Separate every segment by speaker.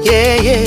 Speaker 1: yeah, yeah.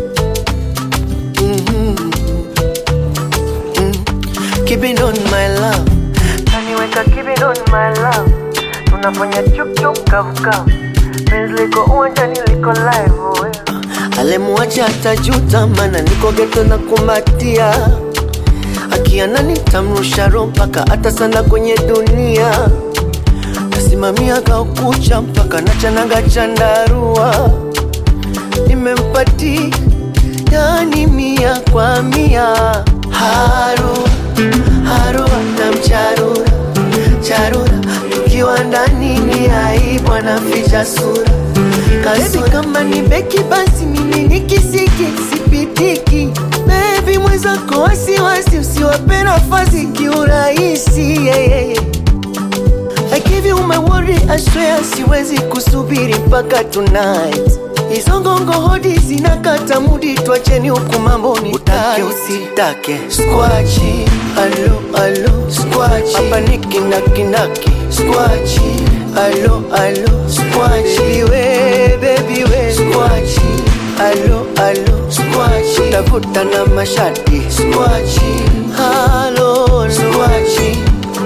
Speaker 1: Mhm. Mm. Keep it on my love.
Speaker 2: Kaniweka keep it on my love, tunafanya chuk chuk kavu kavu, penzi liko uwanjani liko live oh, yeah.
Speaker 1: Alemwacha atajuta, mana niko geto na kumbatia. Akiana nitamrusha roho mpaka hata sana kwenye dunia. Nasimamia kaukucha mpaka nachanaga chandarua. Nimempati yani mia kwa mia. Haru haru atamcharura charura, tukiwa ndani ni aibu, anaficha sura Kazi kama ni beki basi mimi ni kisiki sipitiki Baby mwenzako wasiwasi usiwape nafasi kiurahisi yeah, yeah, yeah. I give you my word, I swear siwezi kusubiri mpaka tonight. Hizo ngongo hodi zinakata mudi, twacheni huku mambo ni utake usitake. Squachi, alo alo, squachi, hapa ni kinakinaki. Squachi, alo alo, squachi, we baby we. Squachi, alo alo, squachi, tafuta na mashati. Squachi, alo alo, squachi.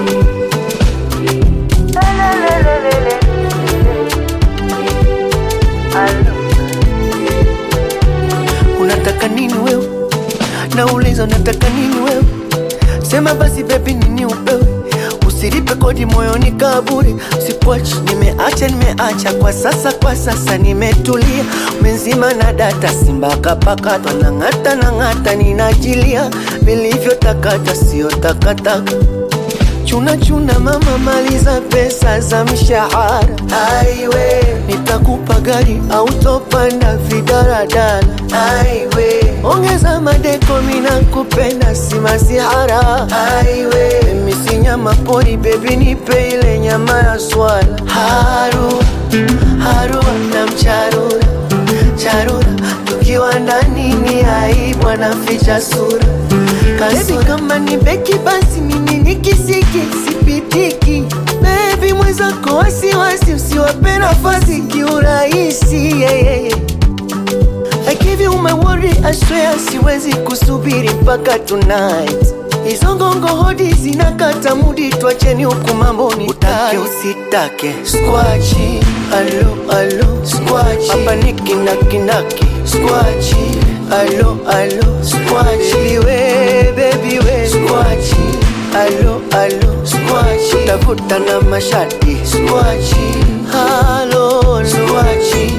Speaker 2: Lelelelelele. Alo.
Speaker 1: Unataka nini wewe? Nauliza unataka nini wewe? Sema basi baby nini upewe? Usilipe kodi moyoni kaburi, sikuachi. Nimeacha nimeacha kwa sasa, kwa sasa nimetulia. Umenzima na data, simba kapakatwa na ng'ata na ng'ata, ninajilia vilivyotakata, sio takataka chuna chuna mama, maliza pesa za mshahara. Aiwe, nitakupa gari au topanda vidaradala. Aiwe, ongeza madeko, mina kupenda si masihara. Aiwe, mimi si nyama pori, baby nipe ile nyama ya swala. Haru haru anamcharura charura, tukiwa ndani ni aibu, anaficha sura Kazi kama ni beki basi mimi ni kisiki sipitiki Baby mwenzako wasiwasi usiwape nafasi kiurahisi yeah, yeah, yeah. I give you my word, I swear siwezi kusubiri mpaka tonight Hizo ngongo hodi zinakata mudi, twacheni huku mambo ni utake usitake. Squachi, alo alo, squachi, hapa ni kinakinaki. Squachi, alo alo, squachi, we baby we. Squachi, alo alo, squachi, tafuta na mashati. Squachi, alo alo, squachi.